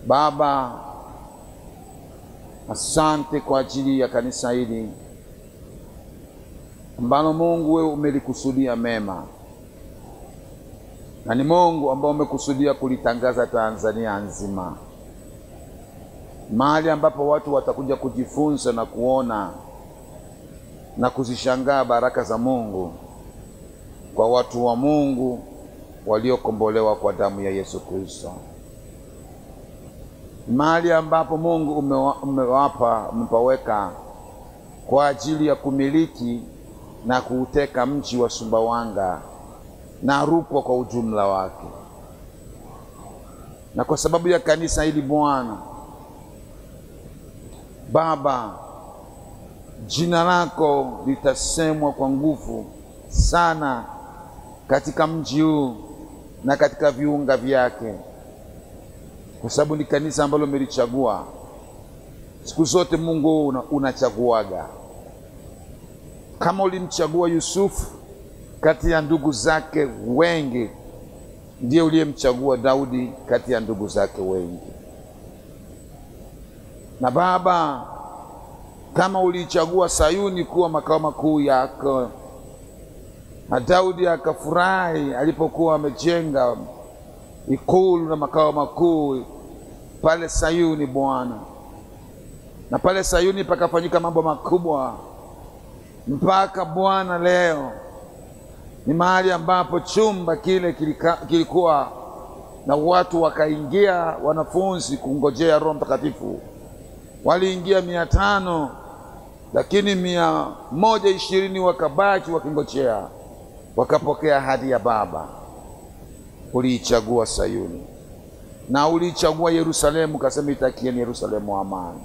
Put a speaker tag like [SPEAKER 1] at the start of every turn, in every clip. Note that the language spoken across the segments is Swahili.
[SPEAKER 1] Baba, asante kwa ajili ya kanisa hili ambalo Mungu wewe umelikusudia mema, na ni Mungu ambao umekusudia kulitangaza Tanzania nzima, mahali ambapo watu watakuja kujifunza na kuona na kuzishangaa baraka za Mungu kwa watu wa Mungu waliokombolewa kwa damu ya Yesu Kristo, mahali ambapo Mungu umewa, umewapa umepaweka kwa ajili ya kumiliki na kuuteka mji wa Sumbawanga na Rukwa kwa ujumla wake. Na kwa sababu ya kanisa hili Bwana Baba, jina lako litasemwa kwa nguvu sana katika mji huu na katika viunga vyake, kwa sababu ni kanisa ambalo umelichagua. Siku zote Mungu una, unachaguaga kama ulimchagua Yusufu kati ya ndugu zake wengi, ndiye uliyemchagua Daudi kati ya ndugu zake wengi. Na Baba, kama uliichagua Sayuni kuwa makao makuu yako, na Daudi akafurahi alipokuwa amejenga ikulu na makao makuu pale Sayuni, Bwana, na pale Sayuni pakafanyika mambo makubwa mpaka Bwana leo ni mahali ambapo chumba kile kilika, kilikuwa na watu wakaingia, wanafunzi kungojea Roho Mtakatifu waliingia mia tano, lakini mia moja ishirini wakabaki wakingojea, wakapokea ahadi ya Baba. Uliichagua Sayuni na uliichagua Yerusalemu, kasema itakieni Yerusalemu amani.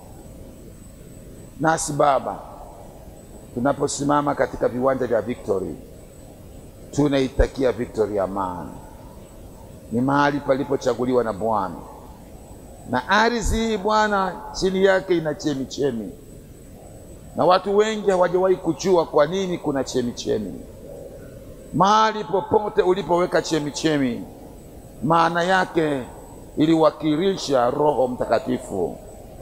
[SPEAKER 1] Nasi Baba, tunaposimama katika viwanja vya Victory tunaitakia Victory amani. Ni mahali palipochaguliwa na Bwana, na ardhi hii Bwana, chini yake ina chemi chemi, na watu wengi hawajawahi kujua kwa nini kuna chemi chemi. Mahali popote ulipoweka chemi chemi, maana yake iliwakilisha Roho Mtakatifu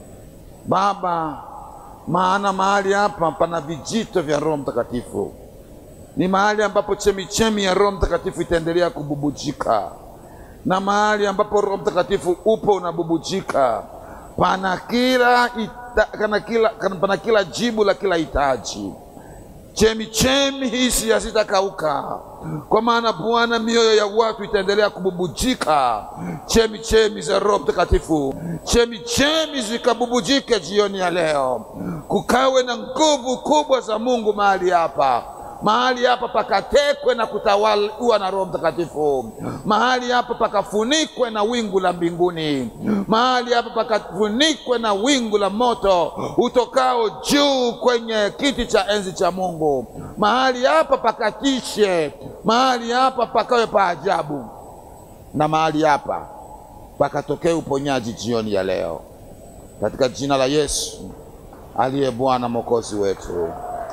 [SPEAKER 1] Baba, maana mahali hapa pana vijito vya Roho Mtakatifu ni mahali ambapo chemichemi ya Roho Mtakatifu itaendelea kububujika, na mahali ambapo Roho Mtakatifu upo unabubujika, pana kila ita, kana kila, kana pana kila jibu la kila hitaji. Chemichemi hizi hazitakauka, kwa maana Bwana, mioyo ya watu itaendelea kububujika, chemichemi za Roho Mtakatifu. Chemichemi zikabubujike jioni ya leo, kukawe na nguvu kubwa za Mungu mahali hapa mahali hapa pakatekwe na kutawaliwa na Roho Mtakatifu. Mahali hapa pakafunikwe na wingu la mbinguni. Mahali hapa pakafunikwe na wingu la moto utokao juu kwenye kiti cha enzi cha Mungu. Mahali hapa pakatishe, mahali hapa pakawe pa ajabu, na mahali hapa pakatokee uponyaji jioni ya leo, katika jina la Yesu aliye Bwana mwokozi wetu.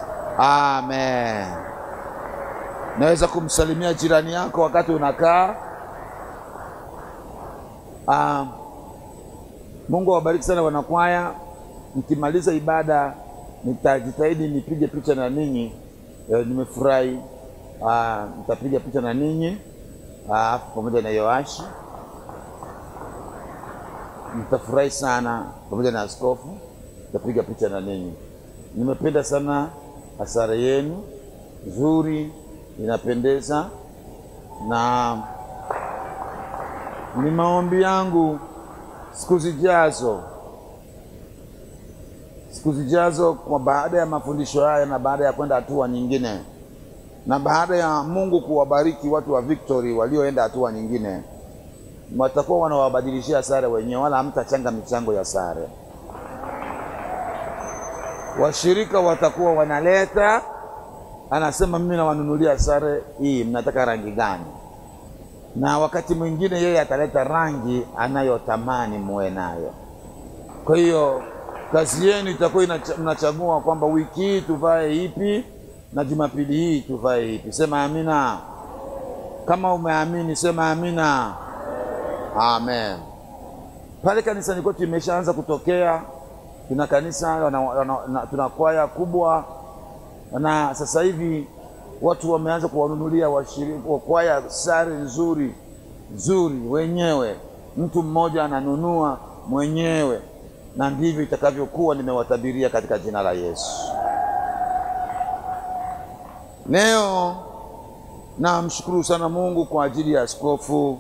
[SPEAKER 1] Amen. Naweza kumsalimia jirani yako wakati unakaa. Ah, Mungu awabariki sana wanakwaya. Mkimaliza ibada, nitajitahidi nipige picha na ninyi. E, nimefurahi. Ah, nitapiga picha na ninyi ah, pamoja na Yoashi. Nitafurahi sana pamoja na askofu, nitapiga picha na ninyi. Nimependa sana hasara yenu nzuri, inapendeza, na ni maombi yangu siku zijazo, siku zijazo, kwa baada ya mafundisho haya na baada ya kwenda hatua nyingine, na baada ya Mungu kuwabariki watu wa Victory walioenda hatua nyingine, watakuwa wanawabadilishia sare wenyewe, wala hamtachanga michango ya sare washirika watakuwa wanaleta, anasema mimi nawanunulia sare hii, mnataka rangi gani? Na wakati mwingine yeye ataleta rangi anayotamani muwe nayo. Kwa hiyo kazi yenu itakuwa mnachagua kwamba wiki hii tuvae ipi na jumapili hii tuvae ipi. Sema amina. Kama umeamini sema amina. Amen. pale kanisani kwetu imeshaanza kutokea. Tuna kanisa wana, wana, na, tuna kwaya kubwa, na sasa hivi watu wameanza kuwanunulia washiriki wa kwaya sare nzuri nzuri wenyewe, mtu mmoja ananunua mwenyewe, na ndivyo itakavyokuwa. Nimewatabiria katika jina la Yesu. Leo namshukuru sana Mungu kwa ajili ya askofu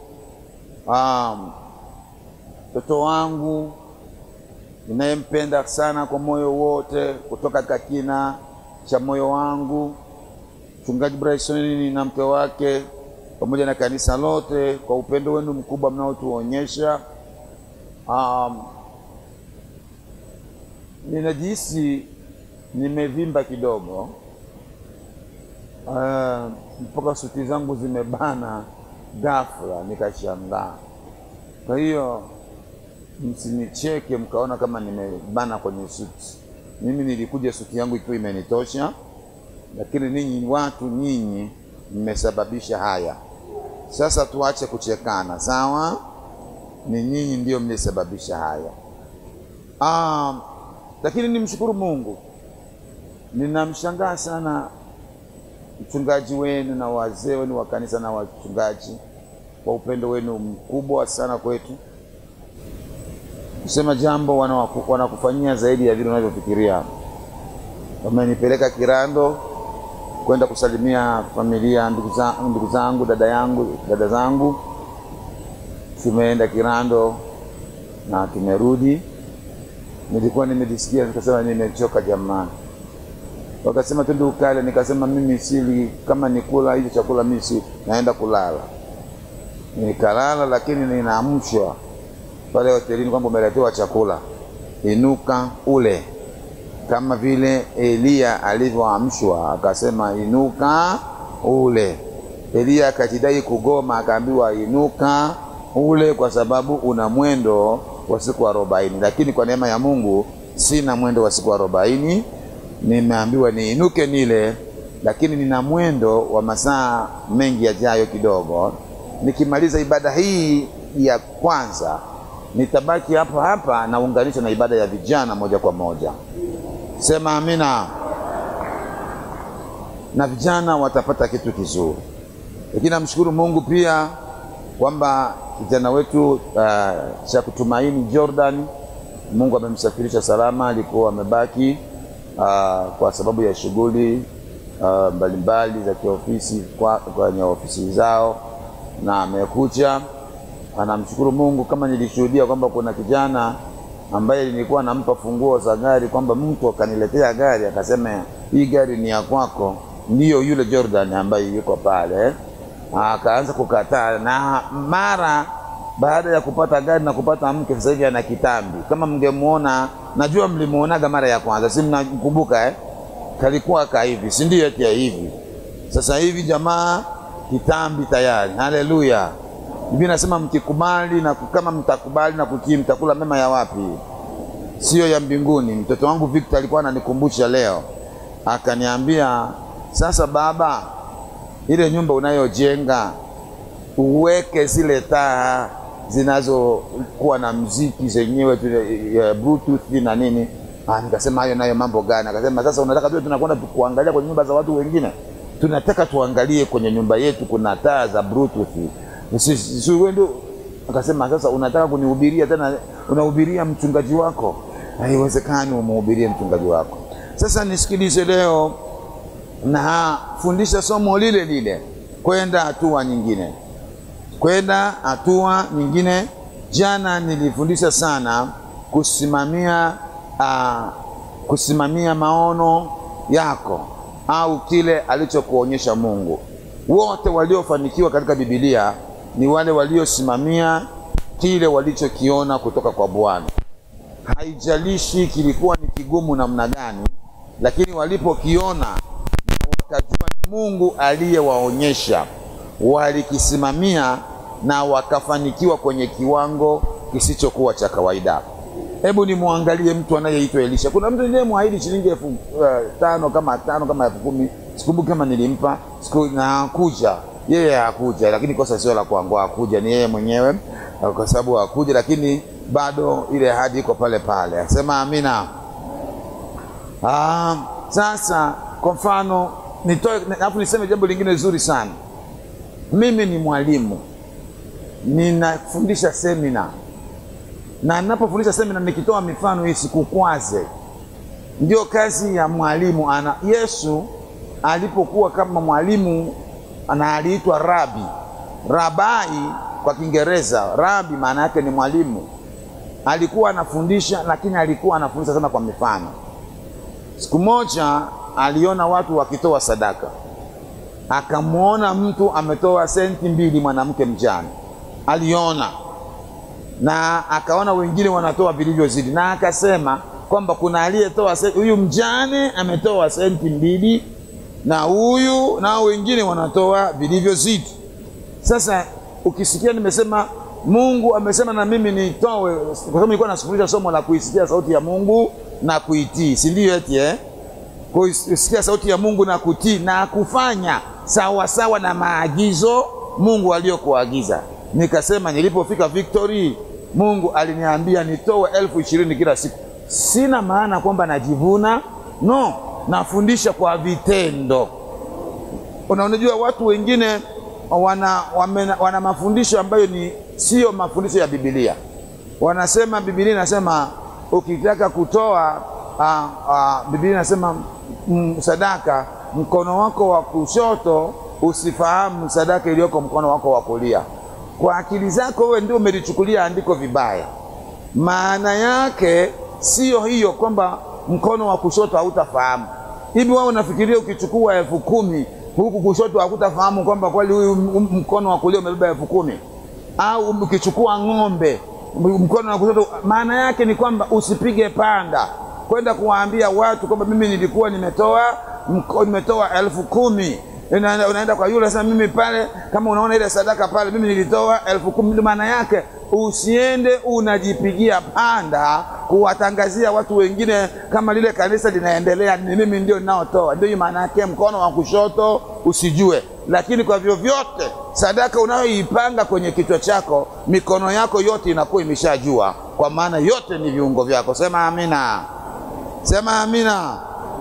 [SPEAKER 1] mtoto um, wangu ninayempenda sana kwa moyo wote kutoka katika kina cha moyo wangu, mchungaji Bryson na mke wake pamoja na kanisa lote kwa upendo wenu mkubwa mnaotuonyesha. Um, ninajihisi nimevimba kidogo uh, mpaka suti zangu zimebana ghafla, nikashangaa. Kwa hiyo msinicheke mkaona kama nimebana kwenye suti. Mimi nilikuja suti yangu ikiwa imenitosha, lakini ninyi watu nyinyi mmesababisha haya. Sasa tuache kuchekana, sawa? Ni nyinyi ndio mlisababisha haya. Ah, lakini nimshukuru Mungu, ninamshangaa sana mchungaji wenu na wazee wenu wa kanisa na wachungaji kwa upendo wenu mkubwa sana kwetu, kusema jambo wanakufanyia zaidi ya vile unavyofikiria. Wamenipeleka Kirando kwenda kusalimia familia, ndugu zangu, dada yangu, dada zangu. Tumeenda Kirando na tumerudi. Nilikuwa nimejisikia nikasema, nimechoka jamani. Wakasema twende ukale, nikasema mimi sili, kama nikula hicho chakula mimi si naenda kulala. Nikalala, lakini ninaamshwa pale hotelini kwamba umeletewa chakula, inuka ule, kama vile Eliya alivyoamshwa akasema inuka ule. Eliya akajidai kugoma, akaambiwa inuka ule, kwa sababu una mwendo wa siku arobaini. Lakini kwa neema ya Mungu sina mwendo wa siku arobaini, nimeambiwa niinuke nile, lakini nina mwendo wa masaa mengi yajayo kidogo. Nikimaliza ibada hii ya kwanza nitabaki hapa hapa naunganisha na ibada ya vijana moja kwa moja. Sema amina. Na vijana watapata kitu kizuri, lakini namshukuru Mungu pia kwamba kijana wetu uh, cha kutumaini Jordan, Mungu amemsafirisha salama. Alikuwa amebaki uh, kwa sababu ya shughuli uh, mbalimbali za kiofisi kwenye ofisi zao, na amekuja anamshukuru Mungu. Kama nilishuhudia kwamba kuna kijana ambaye nilikuwa nampa funguo za gari, kwamba mtu akaniletea gari akasema hii gari ni ya kwako, ndiyo yule Jordan ambaye yuko pale. Akaanza kukataa, na mara baada ya kupata gari na kupata mke, sasa hivi ana kitambi. Kama mngemuona, najua mlimuonaga mara ya kwanza, si mnakumbuka eh? Kalikuwa ka hivi, si ndio? Eti ya hivi. Sasa hivi jamaa kitambi tayari. Haleluya! Biblia inasema mkikubali na kama mtakubali na kutii mtakula mema ya wapi? Sio ya mbinguni. Mtoto wangu Victor alikuwa ananikumbusha leo, akaniambia sasa, baba, ile nyumba unayojenga uweke zile taa zinazokuwa na mziki zenyewe ya bluetooth na nini. Ah, nikasema hayo nayo mambo gani? Akasema sasa, unataka tuwe tunakwenda kuangalia kwenye nyumba za watu wengine? Tunataka tuangalie kwenye nyumba yetu kuna taa za bluetooth ndio akasema, sasa unataka kunihubiria tena, unahubiria mchungaji wako? Haiwezekani umhubirie mchungaji wako. Sasa nisikilize leo, na fundisha somo lile lile, kwenda hatua nyingine, kwenda hatua nyingine. Jana nilifundisha sana kusimamia, uh, kusimamia maono yako au kile alichokuonyesha Mungu. Wote waliofanikiwa katika Biblia ni wale waliosimamia kile walichokiona kutoka kwa Bwana. Haijalishi kilikuwa ni kigumu namna gani, lakini walipokiona wakajua ni Mungu aliyewaonyesha, walikisimamia na wakafanikiwa kwenye kiwango kisichokuwa cha kawaida. Hebu nimwangalie mtu anayeitwa Elisha. Kuna mtu niliyemwahidi shilingi elfu uh, tano kama tano kama elfu kumi sikumbuki kama nilimpa siku, na hakuja yeye hakuja, lakini kosa sio la kwangu, hakuja ni yeye mwenyewe, kwa sababu hakuja. Lakini bado ile ahadi iko pale pale. Asema amina. Ah, sasa kwa mfano nitoe, alafu niseme jambo lingine zuri sana. Mimi ni mwalimu, ninafundisha semina, na ninapofundisha semina nikitoa mifano isikukwaze. Ndio kazi ya mwalimu. Ana Yesu alipokuwa kama mwalimu na aliitwa rabi, rabai kwa Kiingereza, rabi maana yake ni mwalimu. Alikuwa anafundisha, lakini alikuwa anafundisha sana kwa mifano. Siku moja aliona watu wakitoa sadaka, akamwona mtu ametoa senti mbili, mwanamke mjane aliona, na akaona wengine wanatoa vilivyozidi, na akasema kwamba kuna aliyetoa huyu mjane ametoa senti mbili, na huyu nao wengine wanatoa vilivyozidi. Sasa ukisikia nimesema Mungu amesema na mimi nitoe, kwa sababu nilikuwa nasufundisha somo la kuisikia sauti ya Mungu na kuitii, si ndio? Eti eh, kuisikia sauti ya Mungu na kutii na kufanya sawa sawa na maagizo Mungu aliyokuagiza. Nikasema nilipofika Victory, Mungu aliniambia nitoe elfu ishirini kila siku. Sina maana kwamba najivuna, no, nafundisha kwa vitendo. Unajua watu wengine wana, wana, wana mafundisho ambayo ni sio mafundisho ya Biblia. Wanasema Biblia inasema ukitaka kutoa a, a, Biblia inasema m, sadaka mkono wako wa kushoto usifahamu sadaka iliyoko mkono wako wa kulia. Kwa akili zako wewe ndio umelichukulia andiko vibaya. Maana yake sio hiyo kwamba mkono wa kushoto hautafahamu. Hivi wewe unafikiria ukichukua elfu kumi huku kushoto hakutafahamu kwamba kweli huyu mkono wa kulia umebeba elfu kumi au ukichukua ng'ombe mkono wa kushoto, maana yake ni kwamba usipige panda kwenda kuwaambia watu kwamba mimi nilikuwa nimetoa nimetoa elfu kumi unaenda, unaenda kwa yule sasa, mimi pale, kama unaona ile sadaka pale, mimi nilitoa elfu kumi. Maana yake usiende unajipigia panda kuwatangazia watu wengine kama lile kanisa linaendelea, ni mimi ndio ninaotoa. Ndio maana yake, mkono wa kushoto usijue. Lakini kwa vyovyote, sadaka unayoipanga kwenye kichwa chako, mikono yako yote inakuwa imeshajua, kwa maana yote ni viungo vyako. Sema amina, sema amina.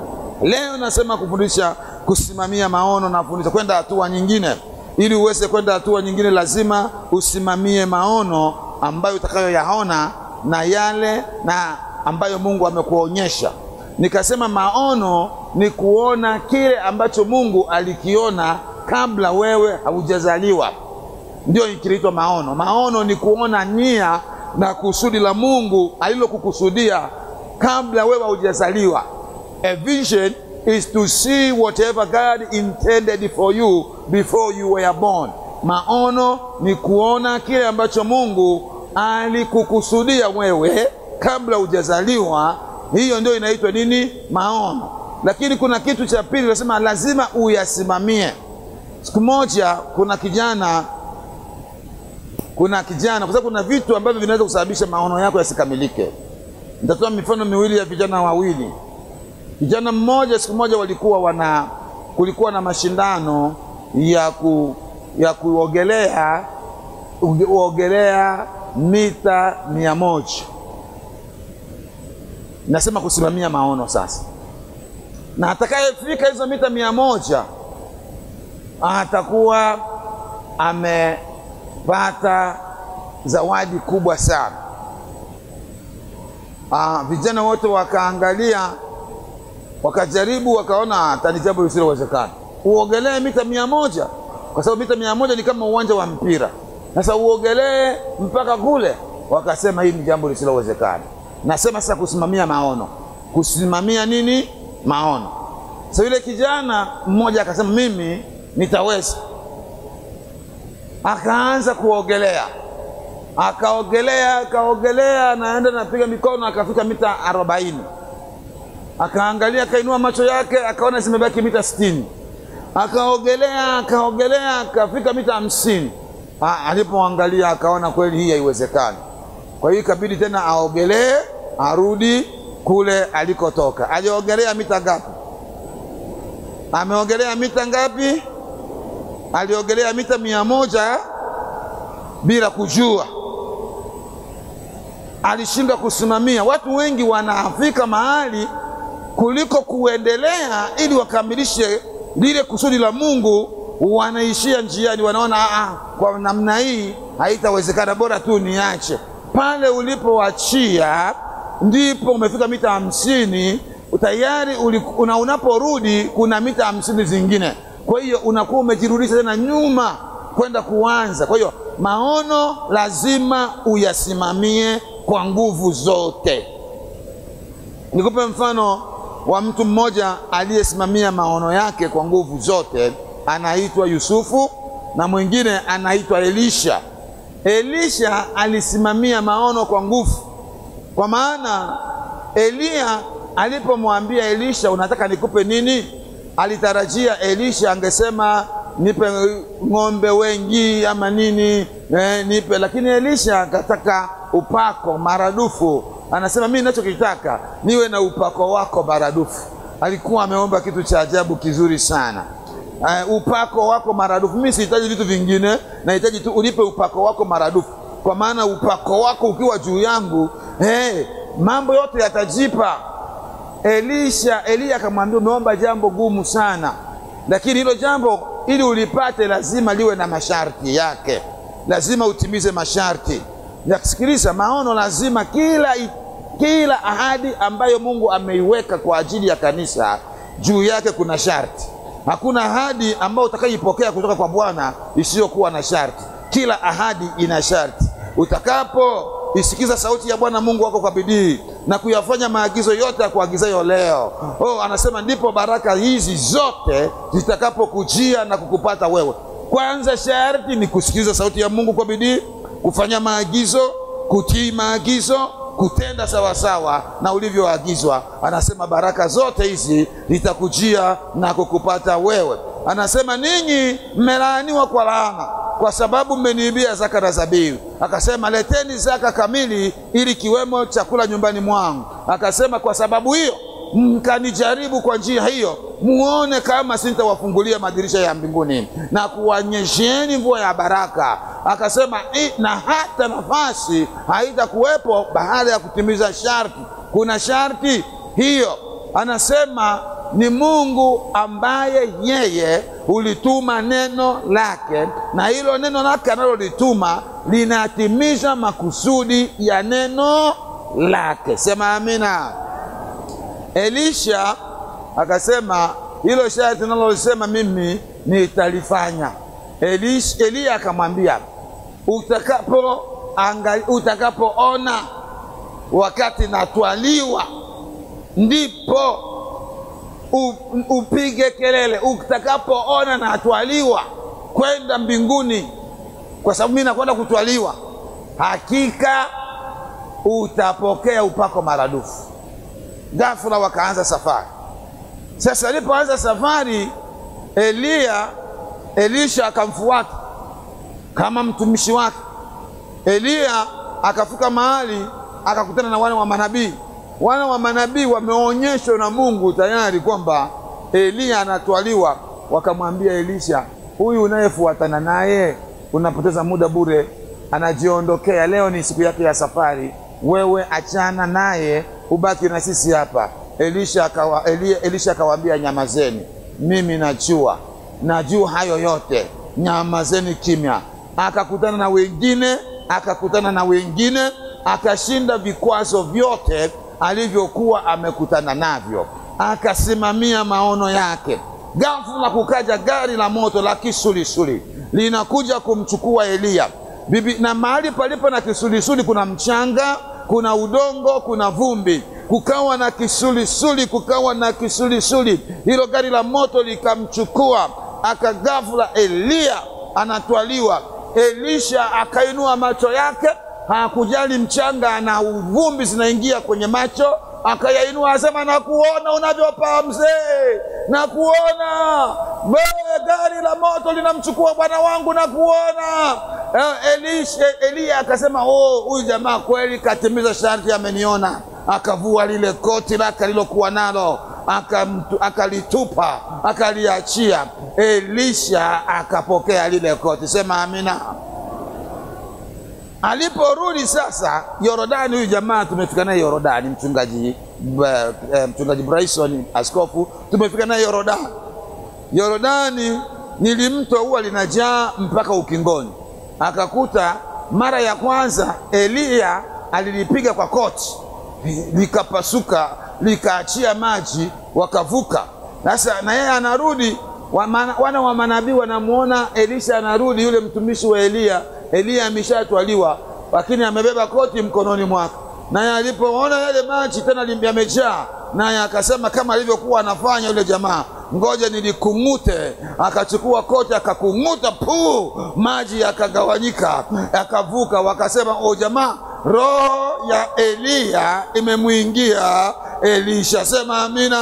[SPEAKER 1] Leo nasema kufundisha kusimamia maono na kufundisha kwenda hatua nyingine. Ili uweze kwenda hatua nyingine, lazima usimamie maono ambayo utakayoyaona na yale na ambayo Mungu amekuonyesha. Nikasema maono ni kuona kile ambacho Mungu alikiona kabla wewe haujazaliwa, ndio kinaitwa maono. Maono ni kuona nia na kusudi la Mungu alilokukusudia kabla wewe haujazaliwa. A vision is to see whatever God intended for you before you were born. Maono ni kuona kile ambacho Mungu alikukusudia wewe kabla hujazaliwa. Hiyo ndio inaitwa nini? Maono. Lakini kuna kitu cha pili, nasema lazima uyasimamie. Siku moja, kuna kijana kuna kijana, kwa sababu kuna vitu ambavyo vinaweza kusababisha maono yako yasikamilike. Nitatoa mifano miwili ya vijana wawili. Kijana mmoja, siku moja walikuwa wana, kulikuwa na mashindano ya ku, ya kuogelea uogelea mita mia moja. Nasema kusimamia maono sasa, na atakayefika hizo mita mia moja atakuwa amepata zawadi kubwa sana. Ah, vijana wote wakaangalia, wakajaribu, wakaona hata ni jambo lisilowezekana uogelee mita mia moja kwa sababu mita mia moja ni kama uwanja wa mpira. Sasa uogelee mpaka kule, wakasema hii ni jambo lisilowezekana. Nasema sasa kusimamia maono, kusimamia nini? Maono. Sasa yule kijana mmoja akasema mimi nitaweza, akaanza kuogelea, akaogelea, akaogelea, naenda napiga mikono, akafika mita arobaini, akaangalia, akainua macho yake, akaona zimebaki mita sitini akaogelea akaogelea akafika mita hamsini. Alipoangalia akaona kweli hii haiwezekani. Kwa hiyo ikabidi tena aogelee arudi kule alikotoka. Aliogelea mita ngapi? Ameogelea mita ngapi? Aliogelea mita mia moja bila kujua. alishindwa kusimamia. Watu wengi wanafika mahali kuliko kuendelea ili wakamilishe lile kusudi la Mungu, wanaishia njiani, wanaona ah, kwa namna hii haitawezekana, bora tu niache. Pale ulipoachia ndipo umefika mita hamsini tayari una, unaporudi kuna mita hamsini zingine, kwa hiyo unakuwa umejirudisha tena nyuma kwenda kuanza. Kwa hiyo maono lazima uyasimamie kwa nguvu zote. Nikupe mfano wa mtu mmoja aliyesimamia maono yake kwa nguvu zote, anaitwa Yusufu na mwingine anaitwa Elisha. Elisha alisimamia maono kwa nguvu, kwa maana Eliya alipomwambia Elisha, unataka nikupe nini? Alitarajia Elisha angesema nipe ng'ombe wengi ama nini, eh, nipe. Lakini Elisha akataka upako maradufu. Anasema mimi ninachokitaka niwe na upako wako maradufu. Alikuwa ameomba kitu cha ajabu kizuri sana. Uh, upako wako maradufu. Mimi sihitaji vitu vingine, nahitaji tu unipe upako wako maradufu, kwa maana upako wako ukiwa juu yangu, hey, mambo yote yatajipa. Elisha Eliya akamwambia, umeomba jambo gumu sana, lakini hilo jambo ili ulipate lazima liwe na masharti yake, lazima utimize masharti. Nasikiliza, maono lazima kila, kila ahadi ambayo Mungu ameiweka kwa ajili ya kanisa, juu yake kuna sharti. Hakuna ahadi ambayo utakayoipokea kutoka kwa Bwana isiyokuwa na sharti. Kila ahadi ina sharti. Utakapo isikiza sauti ya Bwana Mungu wako kwa bidii na kuyafanya maagizo yote ya kuagizayo leo, oh, anasema ndipo baraka hizi zote zitakapokujia na kukupata wewe. Kwanza sharti ni kusikiliza sauti ya Mungu kwa bidii, kufanya maagizo, kutii maagizo, kutenda sawasawa na ulivyoagizwa. Anasema baraka zote hizi zitakujia na kukupata wewe. Anasema ninyi mmelaaniwa kwa laana kwa sababu mmeniibia zaka na zabibu. Akasema leteni zaka kamili, ili kiwemo chakula nyumbani mwangu. Akasema kwa sababu hiyo mkanijaribu kwa njia hiyo, muone kama sintawafungulia madirisha ya mbinguni na kuwanyesheni mvua ya baraka. Akasema na hata nafasi haitakuwepo baada ya kutimiza sharti. Kuna sharti hiyo, anasema ni Mungu ambaye yeye hulituma neno lake, na hilo neno lake analolituma linatimiza makusudi ya neno lake. Sema amina. Elisha akasema hilo sharti nalosema mimi nitalifanya. Eliya akamwambia utakapo angali, utakapoona wakati natwaliwa ndipo upige kelele utakapoona natwaliwa kwenda mbinguni, kwa sababu mimi nakwenda kutwaliwa. Hakika utapokea upako maradufu. Ghafula wakaanza safari. Sasa alipoanza safari, Eliya Elisha akamfuata kama mtumishi wake. Eliya akafika mahali akakutana na wana wa manabii wana wa manabii wameonyeshwa na Mungu tayari kwamba Eliya anatwaliwa. Wakamwambia Elisha, huyu unayefuatana naye unapoteza muda bure, anajiondokea. Leo ni siku yake ya safari, wewe achana naye, ubaki na sisi hapa. Elisha akawa, Elia, Elisha akawaambia, nyamazeni, mimi najua, najua hayo yote, nyamazeni kimya. Akakutana na wengine, akakutana na wengine, akashinda vikwazo vyote alivyokuwa amekutana navyo, akasimamia maono yake. Ghafula kukaja gari la moto la kisulisuli linakuja kumchukua Eliya bibi, na mahali palipo na kisulisuli kuna mchanga, kuna udongo, kuna vumbi, kukawa na kisulisuli, kukawa na kisulisuli. Hilo gari la moto likamchukua, akagafula Eliya anatwaliwa. Elisha akainua macho yake hakujali mchanga na uvumbi zinaingia kwenye macho, akayainua asema, nakuona unavyopaa mzee, nakuona wewe, gari la moto linamchukua bwana wangu, nakuona. Elisha Eliya akasema, oh, huyu jamaa kweli katimiza sharti, ameniona. Akavua lile koti lake alilokuwa nalo akalitupa, akaliachia. Elisha akapokea lile koti. Sema amina. Aliporudi sasa Yorodani, huyu jamaa tumefika naye Yorodani, mchungaji uh, mchungaji Bryson askofu, tumefika naye Yorodani. Yorodani nili mto huwa linajaa mpaka ukingoni. Akakuta mara ya kwanza Eliya alilipiga kwa koti likapasuka, likaachia maji, wakavuka. Sasa na yeye anarudi, wana wa manabii wanamwona Elisha anarudi, yule mtumishi wa Eliya. Eliya ameshatwaliwa, lakini amebeba koti mkononi mwake. Naye alipoona yale maji tena yamejaa, naye akasema kama alivyokuwa anafanya yule jamaa ngoja nilikung'ute. Akachukua koti akakung'uta, puu, maji yakagawanyika, yakavuka. Wakasema o, jamaa, roho ya Eliya imemwingia Elisha. Sema amina.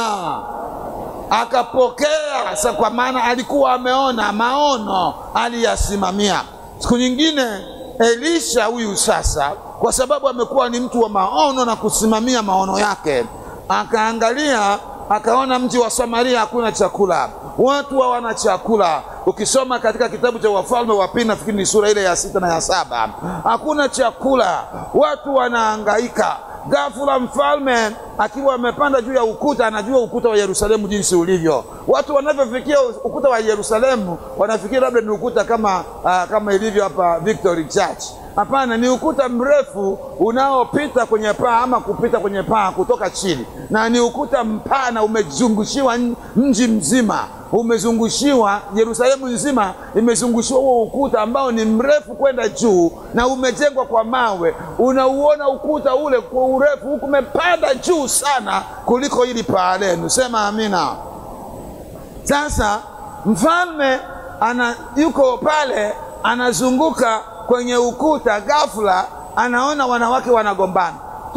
[SPEAKER 1] Akapokea sa, kwa maana alikuwa ameona maono, aliyasimamia. Siku nyingine Elisha huyu sasa, kwa sababu amekuwa ni mtu wa maono na kusimamia maono yake, akaangalia akaona mji wa Samaria hakuna chakula, watu hawana chakula. Ukisoma katika kitabu cha Wafalme wa Pili, nafikiri ni sura ile ya sita na ya saba, hakuna chakula, watu wanahangaika. Ghafula mfalme akiwa amepanda juu ya ukuta, anajua ukuta wa Yerusalemu jinsi ulivyo. Watu wanavyofikia ukuta wa Yerusalemu wanafikiri labda ni ukuta kama, uh, kama ilivyo hapa Victory Church. Hapana, ni ukuta mrefu unaopita kwenye paa ama kupita kwenye paa kutoka chini, na ni ukuta mpana, umezungushiwa mji mzima, umezungushiwa Yerusalemu nzima, imezungushiwa huo ukuta ambao ni mrefu kwenda juu na umejengwa kwa mawe. Unauona ukuta ule kwa urefu huku umepanda juu sana kuliko hili paa lenu. Sema amina. Sasa mfalme ana yuko pale anazunguka kwenye ukuta, ghafla anaona wanawake wanagombana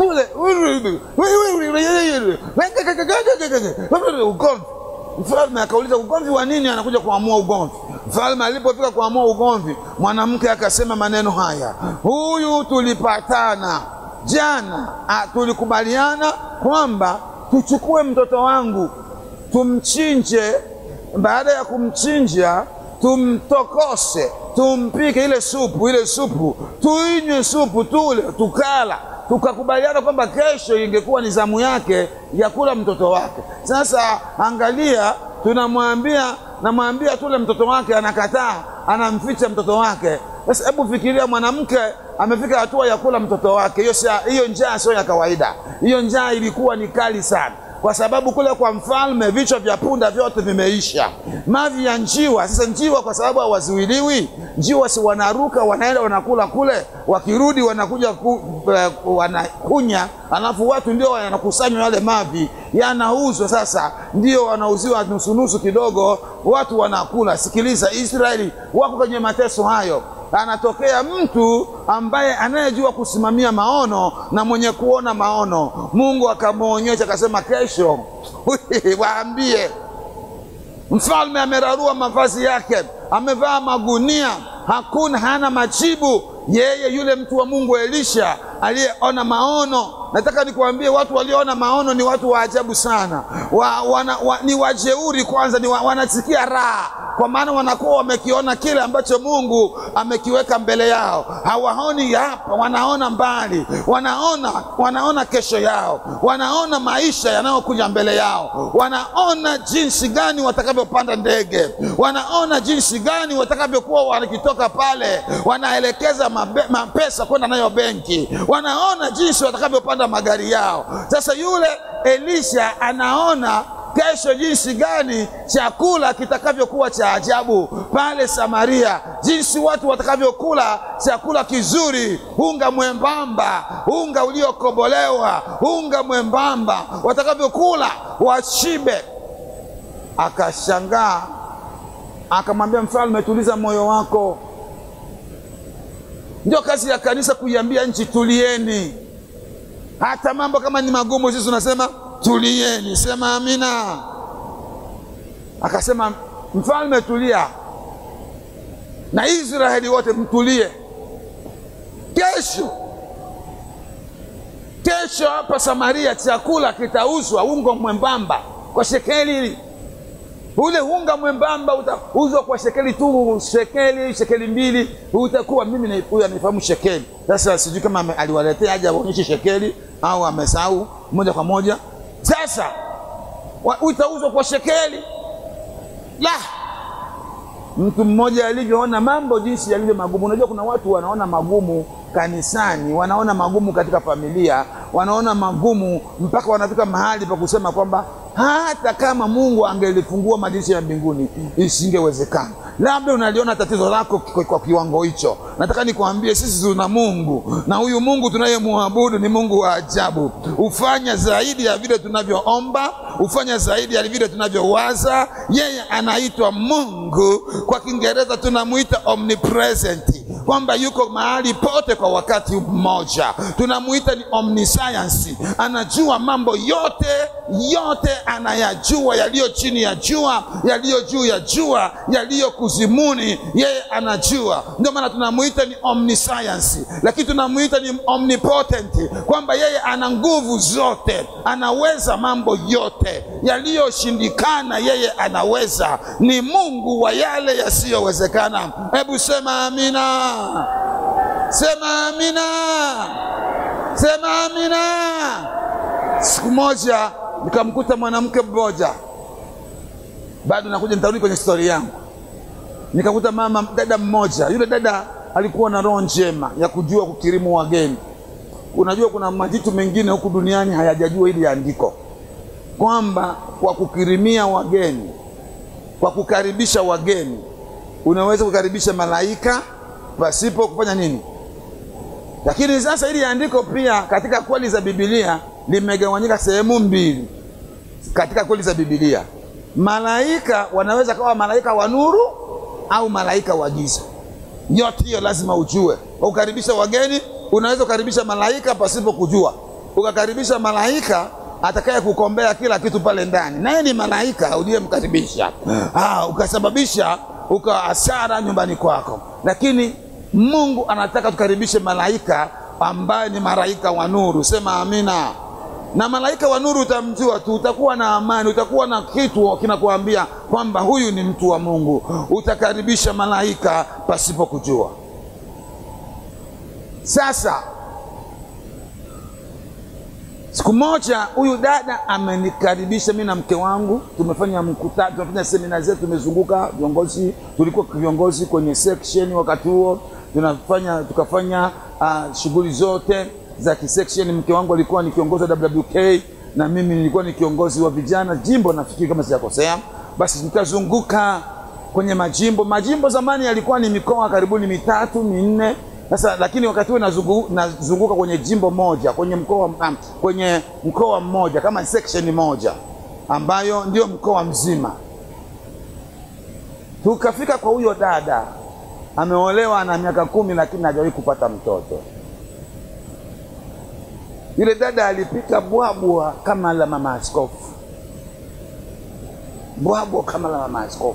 [SPEAKER 1] ugomvi. Mfalme akauliza ugomvi wa nini? Anakuja kuamua ugomvi. Mfalme alipofika kuamua ugomvi, mwanamke akasema maneno haya, huyu tulipatana jana, tulikubaliana kwamba tuchukue mtoto wangu tumchinje, baada ya kumchinja tumtokose tumpike ile supu, ile supu tuinywe supu, tule tukala, tukakubaliana kwamba kesho ingekuwa ni zamu yake ya kula mtoto wake. Sasa angalia, tunamwambia namwambia tule mtoto wake, anakataa, anamficha mtoto wake. Sasa hebu fikiria, mwanamke amefika hatua ya kula mtoto wake. Hiyo hiyo njaa sio ya kawaida, hiyo njaa ilikuwa ni kali sana kwa sababu kule kwa mfalme vichwa vya punda vyote vimeisha, mavi ya njiwa. Sasa njiwa kwa sababu hawazuiliwi, njiwa si wanaruka, wanaenda wanakula kule, wakirudi wanakuja ku, uh, wanakunya, alafu watu ndio wanakusanywa yale mavi, yanauzwa. Sasa ndio wanauziwa nusunusu kidogo, watu wanakula. Sikiliza, Israeli wako kwenye mateso hayo anatokea mtu ambaye anayejua kusimamia maono na mwenye kuona maono. Mungu akamwonyesha akasema, kesho waambie mfalme amerarua mavazi yake, amevaa magunia, hakuna hana majibu. Yeye yule mtu wa Mungu Elisha aliyeona maono. Nataka nikuambie watu walioona maono ni watu wa ajabu sana wa, wana, wa, ni wajeuri kwanza, ni wa, wanasikia raha kwa maana wanakuwa wamekiona kile ambacho Mungu amekiweka mbele yao. Hawaoni hapa, wanaona mbali, wanaona, wanaona kesho yao, wanaona maisha yanayokuja mbele yao, wanaona jinsi gani watakavyopanda ndege, wanaona jinsi gani watakavyokuwa wakitoka pale, wanaelekeza mabe, mapesa kwenda nayo benki, wanaona jinsi watakavyopanda magari yao. Sasa yule Elisha anaona kesho jinsi gani chakula kitakavyokuwa cha ajabu pale Samaria, jinsi watu watakavyokula chakula kizuri, unga mwembamba, unga uliokobolewa, unga mwembamba, watakavyokula washibe. Akashangaa, akamwambia mfalme, tuliza moyo wako. Ndio kazi ya kanisa kuiambia nchi tulieni, hata mambo kama ni magumu, sisi tunasema tulieni. Sema amina. Akasema mfalme, tulia, na Israeli wote mtulie. Kesho kesho hapa Samaria chakula kitauzwa ungo mwembamba kwa shekeli ule unga mwembamba utauzwa kwa shekeli tu, shekeli shekeli mbili, utakuwa mimi na huyu anifahamu shekeli. Sasa sijui kama ame- aliwaletea aje aonyeshe shekeli au amesahau moja kwa moja. Sasa wa- utauzwa kwa shekeli la mtu mmoja alivyoona mambo jinsi yalivyo magumu. Unajua, kuna watu wanaona magumu kanisani, wanaona magumu katika familia, wanaona magumu mpaka wanafika mahali pa kusema kwamba hata kama Mungu angelifungua madirisha ya mbinguni isingewezekana. Labda unaliona tatizo lako kwa, kwa kiwango hicho. Nataka nikwambie sisi tuna Mungu na huyu Mungu tunayemwabudu ni Mungu wa ajabu, hufanya zaidi ya vile tunavyoomba, hufanya zaidi ya vile tunavyowaza. Yeye anaitwa Mungu, kwa Kiingereza tunamwita omnipresent, kwamba yuko mahali pote kwa wakati mmoja. Tunamuita ni omniscience, anajua mambo yote yote, anayajua yaliyo chini ya jua, yaliyo juu ya jua, yaliyo kuzimuni, yeye anajua. Ndio maana tunamuita ni omniscience, lakini tunamuita ni omnipotent, kwamba yeye ana nguvu zote, anaweza mambo yote yaliyoshindikana, yeye anaweza. Ni Mungu wa yale yasiyowezekana. Hebu sema amina, sema amina, sema amina. Siku moja nikamkuta mwanamke mmoja, bado nakuja, nitarudi kwenye stori yangu. Nikakuta mama dada mmoja, yule dada alikuwa na roho njema ya kujua kukirimu wageni. Unajua, kuna majitu mengine huku duniani hayajajua hili andiko kwamba kwa kukirimia wageni, kwa kukaribisha wageni, unaweza kukaribisha malaika pasipo kufanya nini. Lakini sasa hili andiko pia katika kweli za Biblia limegawanyika sehemu mbili. Katika kweli za Biblia, malaika wanaweza kawa malaika wa nuru au malaika wa giza. Yote hiyo lazima ujue. Ukaribisha wageni, unaweza kukaribisha malaika pasipo kujua, ukakaribisha malaika atakaye kukombea kila kitu pale ndani, naye ni malaika uliyemkaribisha, ah, ukasababisha uka hasara nyumbani kwako. Lakini Mungu anataka tukaribishe malaika ambaye ni malaika wa nuru. Sema amina. Na malaika wa nuru utamjua tu, utakuwa na amani, utakuwa na kitu kinakuambia kwamba huyu ni mtu wa Mungu. Utakaribisha malaika pasipo kujua. Sasa siku moja huyu dada amenikaribisha mimi na mke wangu, tumefanya mkutano, tumefanya semina zetu, tumezunguka viongozi, tulikuwa viongozi kwenye section wakati huo tunafanya tukafanya uh, shughuli zote za kisection. Mke wangu alikuwa ni kiongozi wa WWK na mimi nilikuwa ni kiongozi wa vijana jimbo, nafikiri kama sijakosea. Basi nikazunguka kwenye majimbo. Majimbo zamani yalikuwa ni mikoa karibuni mitatu minne. Sasa lakini wakati huo nazungu, nazunguka kwenye jimbo moja kwenye mkoa um, kwenye mkoa mmoja kama section moja ambayo ndio mkoa mzima. Tukafika kwa huyo dada ameolewa na miaka kumi lakini hajawahi kupata mtoto. Yule dada alipika bwabwa kama la mama askofu, bwabwa kama la mama askofu.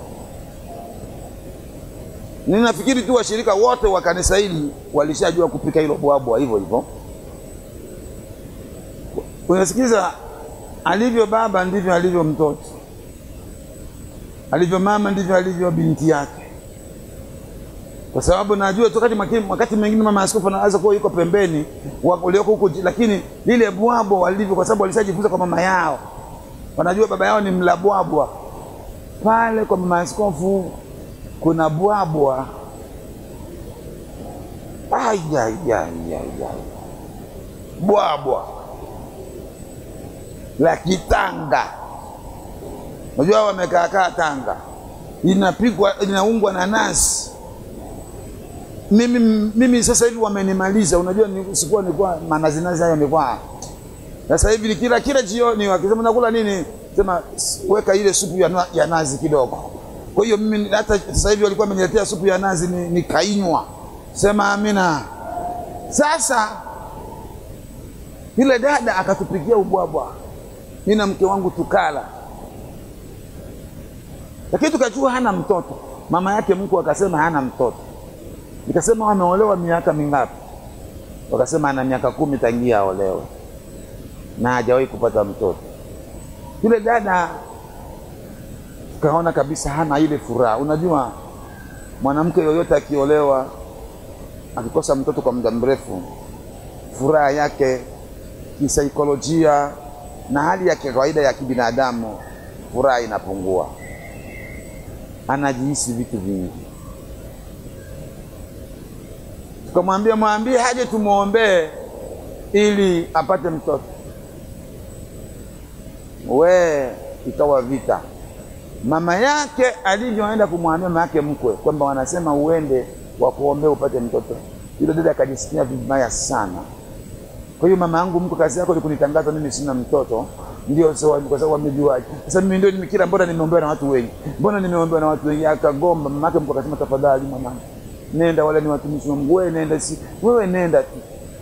[SPEAKER 1] Ninafikiri tu washirika wote wa kanisa hili walishajua kupika hilo bwabwa hivyo hivyo. Unasikiza, alivyo baba ndivyo alivyo mtoto, alivyo mama ndivyo alivyo binti yake kwa sababu najua tu wakati mwingine mama askofu anaweza kuwa yuko pembeni ulioko huko, lakini lile bwabwa walivyo, kwa sababu walishajifunza kwa mama yao, wanajua baba yao ni mla bwabwa. Pale kwa mama askofu kuna bwabwa bwabwa la Kitanga. Unajua wamekaakaa Tanga, inapikwa inaungwa na nazi mimi, mimi sasa hivi wamenimaliza. Unajua sikuwa nilikuwa manazinazi hayo nilikuwa sasa hivi kila kila jioni wakisema nakula nini, sema weka ile supu ya, ya nazi kidogo. Kwa hiyo mimi hata sasa hivi walikuwa wameniletea supu ya nazi nikainywa. Ni sema amina. Sasa yule dada akatupikia ubwabwa, mimi na mke wangu tukala, lakini tukajua hana mtoto. Mama yake mkwe akasema hana mtoto Nikasema wameolewa miaka mingapi? Wakasema ana miaka kumi tangia aolewe na hajawahi kupata mtoto. Yule dada tukaona kabisa hana ile furaha. Unajua, mwanamke yoyote akiolewa akikosa mtoto kwa muda mrefu, furaha yake kisaikolojia na hali ya kawaida ya kibinadamu, furaha inapungua, anajihisi vitu vingi. Tukamwambia mwambie haje tumwombee ili apate mtoto. We, ikawa vita. Mama yake alivyoenda kumwambia mama yake mkwe kwamba wanasema uende wakuombea upate mtoto, yule dada akajisikia vibaya sana. Kwa hiyo mama yangu mkwe, kazi yako ni kunitangaza mimi sina mtoto, ndio sawa, kwa sababu wamejuaje? Sasa mimi ndio nimekira, mbona nimeombewa na watu wengi, mbona nimeombewa na watu wengi? Akagomba. Mama yake mkwe akasema, tafadhali mwanangu, nenda, wala ni watumishi wa Mungu, wewe nenda, si wewe nenda tu.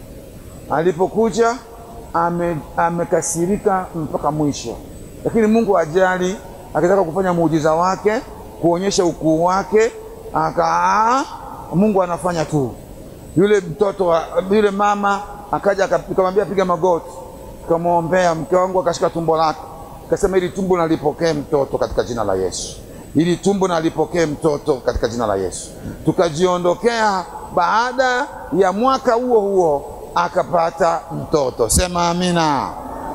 [SPEAKER 1] Alipokuja ame, amekasirika mpaka mwisho, lakini Mungu ajali, akitaka kufanya muujiza wake, kuonyesha ukuu wake, aka Mungu anafanya tu. Yule mtoto wa, yule mama akaja akamwambia piga magoti, kamwombea mke wangu, akashika tumbo lake, akasema ili tumbo nalipokee mtoto katika jina la Yesu, ili tumbo nalipokee mtoto katika jina la Yesu. Tukajiondokea. Baada ya mwaka huo huo akapata mtoto. Sema amina,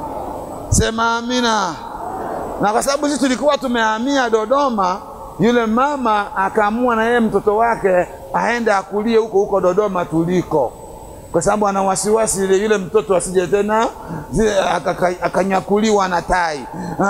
[SPEAKER 1] sema amina. Na kwa sababu sisi tulikuwa tumehamia Dodoma, yule mama akaamua na yeye mtoto wake aende akulie huko huko Dodoma tuliko, kwa sababu ana wasiwasi ile yule mtoto asije tena akanyakuliwa na tai,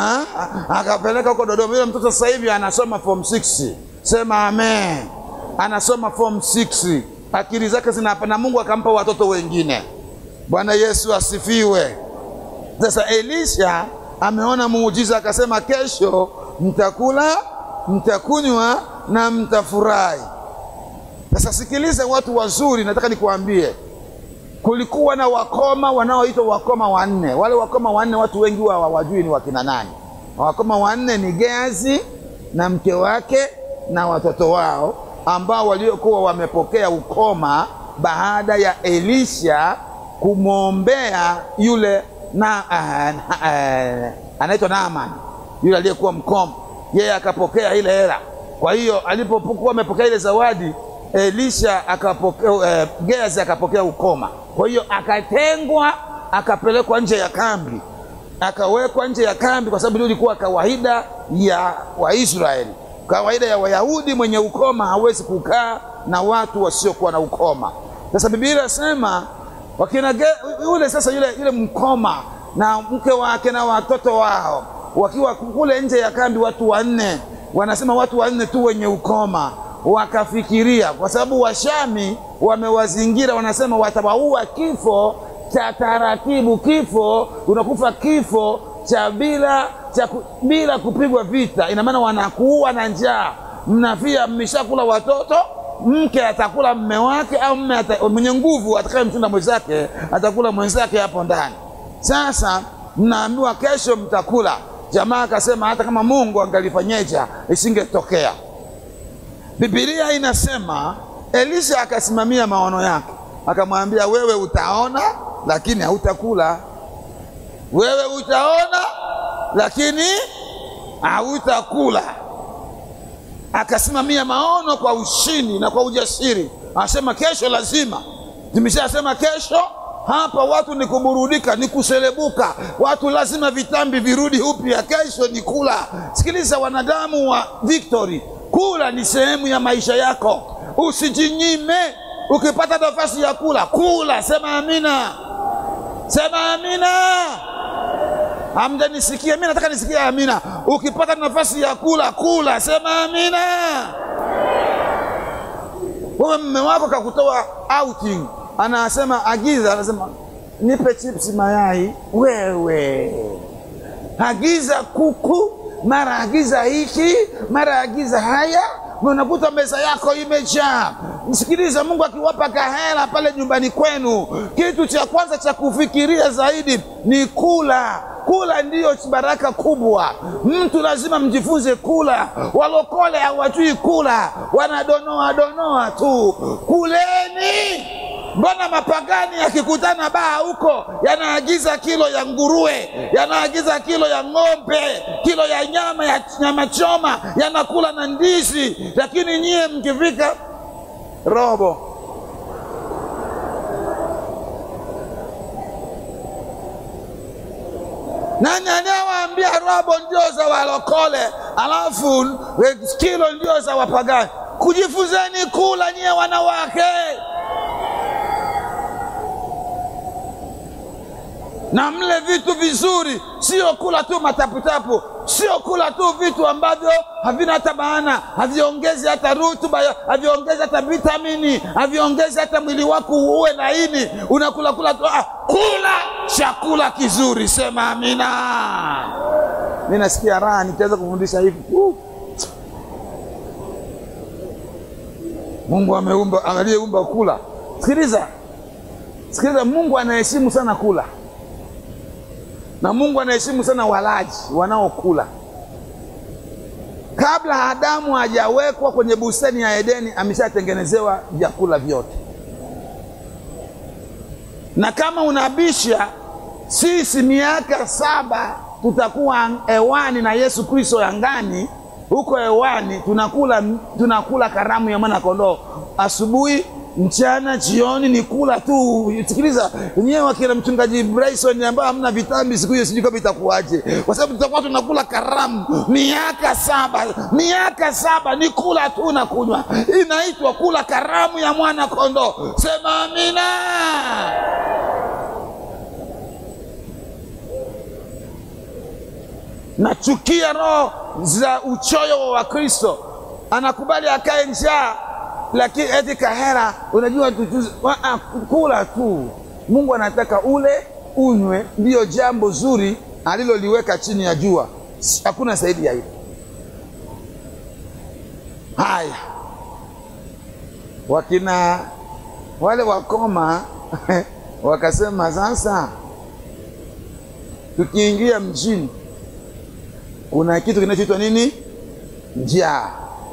[SPEAKER 1] akapeleka huko Dodoma. Yule mtoto sasa hivi anasoma form 6. Sema amen, anasoma form 6 akili zake zinapa na Mungu akampa watoto wengine. Bwana Yesu asifiwe. Sasa Elisha ameona muujiza, akasema kesho mtakula, mtakunywa na mtafurahi. Sasa sikiliza, watu wazuri, nataka nikuambie, kulikuwa na wakoma wanaoitwa wakoma wanne. Wale wakoma wanne watu wengi huwa hawajui ni wakina nani. Wakoma wanne ni Geazi na mke wake na watoto wao ambao waliokuwa wamepokea ukoma baada ya Elisha kumwombea yule na uh, uh, anaitwa Naaman yule aliyekuwa mkoma, yeye akapokea ile hela. Kwa hiyo alipokuwa amepokea ile zawadi, Elisha akapokea uh, Geazi akapokea ukoma. Kwa hiyo akatengwa, akapelekwa nje ya kambi, akawekwa nje ya kambi, kwa sababu ndio ilikuwa kawaida ya Waisraeli kawaida ya Wayahudi, mwenye ukoma hawezi kukaa na watu wasiokuwa na ukoma. Sasa Biblia inasema wakina yule sasa yule, yule mkoma na mke wake na watoto wao wakiwa kule nje ya kambi, watu wanne, wanasema watu wanne tu wenye ukoma. Wakafikiria kwa sababu Washami wamewazingira, wanasema watawaua kifo cha taratibu, kifo unakufa kifo cha bila cha bila kupigwa vita. Ina maana wanakuua na njaa, mnafia, mmeshakula watoto, mke atakula mme wake, au mme ata, mwenye nguvu atakaye mchunda mwenzake atakula mwenzake hapo ndani. Sasa mnaambiwa kesho mtakula. Jamaa akasema hata kama Mungu angalifanyeja isingetokea. Biblia inasema Elisha akasimamia maono yake, akamwambia wewe utaona, lakini hautakula. Wewe utaona lakini hautakula. Akasimamia maono kwa ushindi na kwa ujasiri, anasema kesho lazima. Nimeshasema kesho hapa watu ni kuburudika, ni kuselebuka. Watu lazima vitambi virudi upya, kesho ni kula. Sikiliza wanadamu wa Victory, kula ni sehemu ya maisha yako, usijinyime. Ukipata nafasi ya kula, kula. Sema amina, sema amina. Hamjanisikia? Mimi nataka nisikie amina. Ukipata nafasi ya kula, kula. Sema amina. Wewe mme wako kakutoa outing, anasema agiza, anasema nipe chips mayai, wewe agiza kuku, mara agiza hiki, mara agiza haya, unakuta meza yako imejaa. Msikiliza, Mungu akiwapa kahela pale nyumbani kwenu, kitu cha kwanza cha kufikiria zaidi ni kula. Kula ndiyo baraka kubwa. Mtu lazima mjifunze kula. Walokole hawajui kula, wanadonoa donoa tu. Kuleni, Mbona mapagani yakikutana baa huko yanaagiza kilo ya nguruwe, yanaagiza kilo ya ng'ombe, kilo ya nyama ya nyama choma, yanakula na ndizi, lakini nyie mkifika robo nani anayewaambia robo ndio za walokole alafu eh, kilo ndio za wapagani? Kujifunzeni kula nyie wanawake. na mle vitu vizuri, sio kula tu mataputapu, sio kula tu vitu ambavyo havina hata maana, haviongezi hata rutuba, haviongezi hata vitamini, haviongezi hata mwili wako uwe laini. Unakula kula tu, ah, kula chakula kizuri. Sema amina. Mi nasikia raha nikiweza kufundisha hivi. Uh. Mungu ameumba, aliyeumba kula. Sikiliza, sikiliza, Mungu anaheshimu sana kula na Mungu anaheshimu sana walaji wanaokula. Kabla Adamu hajawekwa kwenye bustani ya Edeni, ameshatengenezewa vyakula vyote, na kama unabisha, sisi miaka saba tutakuwa hewani na Yesu Kristo angani, huko hewani tunakula, tunakula karamu ya mwana kondoo asubuhi mchana jioni ni kula tu. Sikiliza nyewe, wakina mchungaji Bryson ambao hamna vitambi siku hiyo, sijui kama itakuwaje, kwa sababu tutakuwa tunakula karamu miaka saba. Miaka saba ni kula tu na kunywa, inaitwa kula karamu ya mwana kondoo. Sema amina. Nachukia roho za uchoyo wa Wakristo, anakubali akae njaa lakini eti kahera, unajua tujuzi, kula tu. Mungu anataka ule unywe, ndiyo jambo zuri aliloliweka chini ya jua, hakuna zaidi ya hilo. Haya, wakina wale wakoma wakasema, sasa tukiingia mjini kuna kitu kinachoitwa nini? Njaa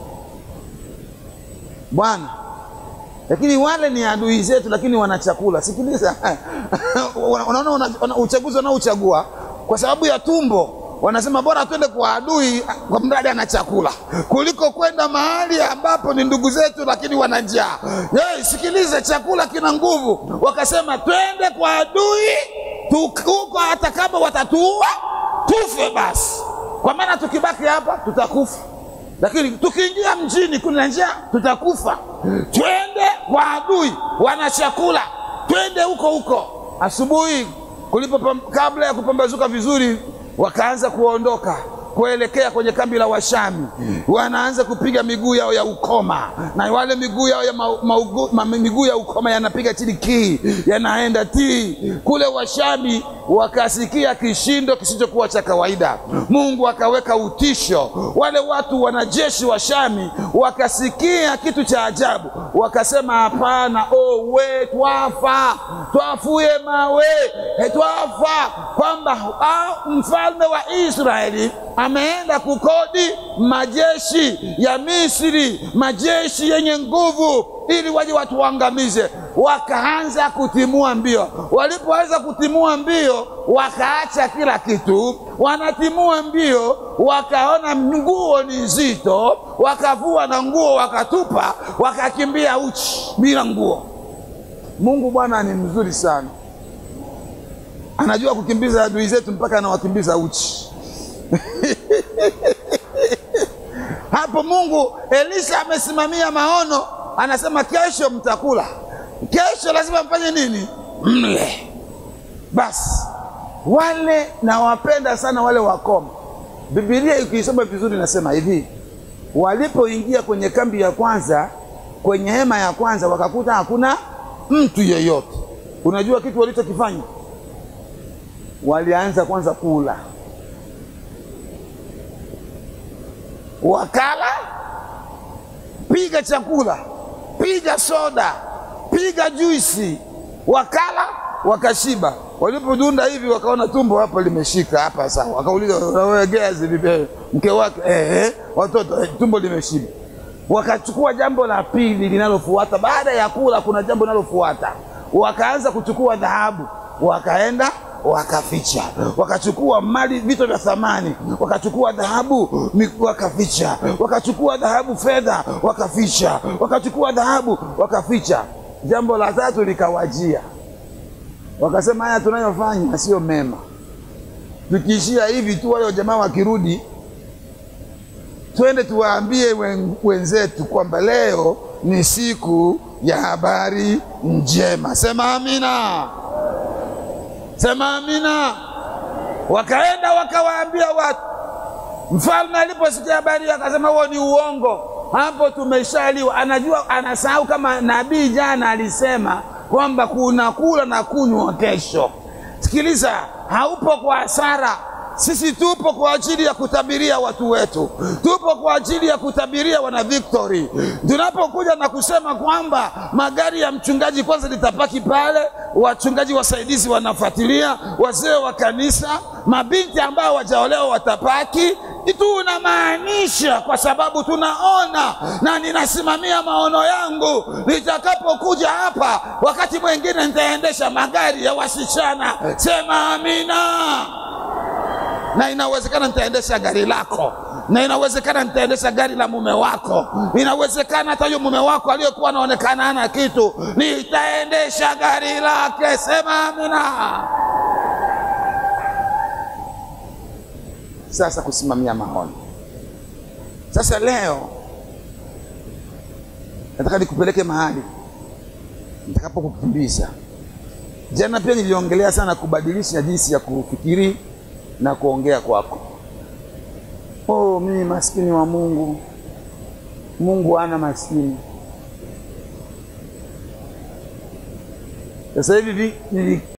[SPEAKER 1] bwana lakini wale ni adui zetu, lakini wana chakula. Sikiliza, unaona una, una, uchaguzi wanaochagua kwa sababu ya tumbo, wanasema bora twende kwa adui kwa mradi ana chakula kuliko kwenda mahali ambapo ni ndugu zetu, lakini wana njaa. Hey, sikiliza, chakula kina nguvu. Wakasema twende kwa adui huko, hata kama watatuua tufe basi, kwa maana tukibaki hapa tutakufa lakini tukiingia mjini kuna njaa, tutakufa. Twende kwa adui, wana chakula, twende huko huko. Asubuhi kulipo, kabla ya kupambazuka vizuri, wakaanza kuondoka kuelekea kwenye kambi la Washami. Wanaanza kupiga miguu yao ya ukoma, na wale miguu yao ya ma, ma, ma, miguu ya ukoma yanapiga chini kii, yanaenda tii kule Washami. Wakasikia kishindo kisichokuwa cha kawaida. Mungu akaweka utisho. Wale watu wanajeshi wa Shami wakasikia kitu cha ajabu, wakasema hapana, oh, we twafa, twafuye mawe, twafa, kwamba mfalme wa Israeli ameenda kukodi majeshi ya Misri, majeshi yenye nguvu, ili waje watuangamize. Wakaanza kutimua mbio. Walipoanza kutimua mbio, wakaacha kila kitu, wanatimua mbio, wakaona nguo ni nzito, wakavua na nguo wakatupa, wakakimbia uchi bila nguo. Mungu Bwana ni mzuri sana, anajua kukimbiza adui zetu mpaka anawakimbiza uchi. Hapo Mungu Elisha amesimamia maono, anasema kesho mtakula, kesho lazima mfanye nini? Mle. Basi wale nawapenda sana wale wakoma. Biblia ikiisoma vizuri nasema hivi, walipoingia kwenye kambi ya kwanza, kwenye hema ya kwanza, wakakuta hakuna mtu yeyote. Unajua kitu walichokifanya? Walianza kwanza kula wakala, piga chakula, piga soda, piga juisi, wakala wakashiba. Walipodunda hivi wakaona tumbo hapa limeshika hapa, sawa. Wakauliza nawegezi vipi? Mke wake eh, watoto eh, tumbo limeshiba. Wakachukua jambo la pili linalofuata baada ya kula, kuna jambo linalofuata wakaanza kuchukua dhahabu, wakaenda wakaficha, wakachukua mali, vitu vya thamani, wakachukua dhahabu mi- wakaficha, wakachukua dhahabu, fedha wakaficha, wakachukua dhahabu wakaficha. Jambo la tatu likawajia, wakasema haya tunayofanya sio mema, tukiishia hivi tu, wale jamaa wakirudi, twende tuwaambie wen- wenzetu kwamba leo ni siku ya habari njema. Sema amina. Sema amina. Wakaenda wakawaambia watu. Mfalme aliposikia habari hiyo akasema, huo ni uongo, hapo tumeshaliwa. Anajua, anasahau kama nabii jana alisema kwamba kuna kula na kunywa kesho. Sikiliza, haupo kwa hasara. Sisi tupo kwa ajili ya kutabiria watu wetu, tupo kwa ajili ya kutabiria wana Victory. Tunapokuja na kusema kwamba magari ya mchungaji kwanza litapaki pale, wachungaji wasaidizi wanafuatilia, wazee wa kanisa, mabinti ambao wajaolewa watapaki, tunamaanisha kwa sababu tunaona na ninasimamia maono yangu, nitakapokuja hapa, wakati mwingine nitaendesha magari ya wasichana. Sema amina na inawezekana nitaendesha gari lako, na inawezekana nitaendesha gari la mume wako, inawezekana hata huyo mume wako aliyekuwa anaonekana hana kitu, nitaendesha gari lake. Sema amina. Sasa kusimamia maono. Sasa leo nataka nikupeleke mahali nitakapokukimbiza. Jana pia niliongelea sana kubadilisha jinsi ya kufikiri na kuongea kwako. Oh, mimi maskini wa Mungu, Mungu ana maskini. Sasa hivi vi- nili-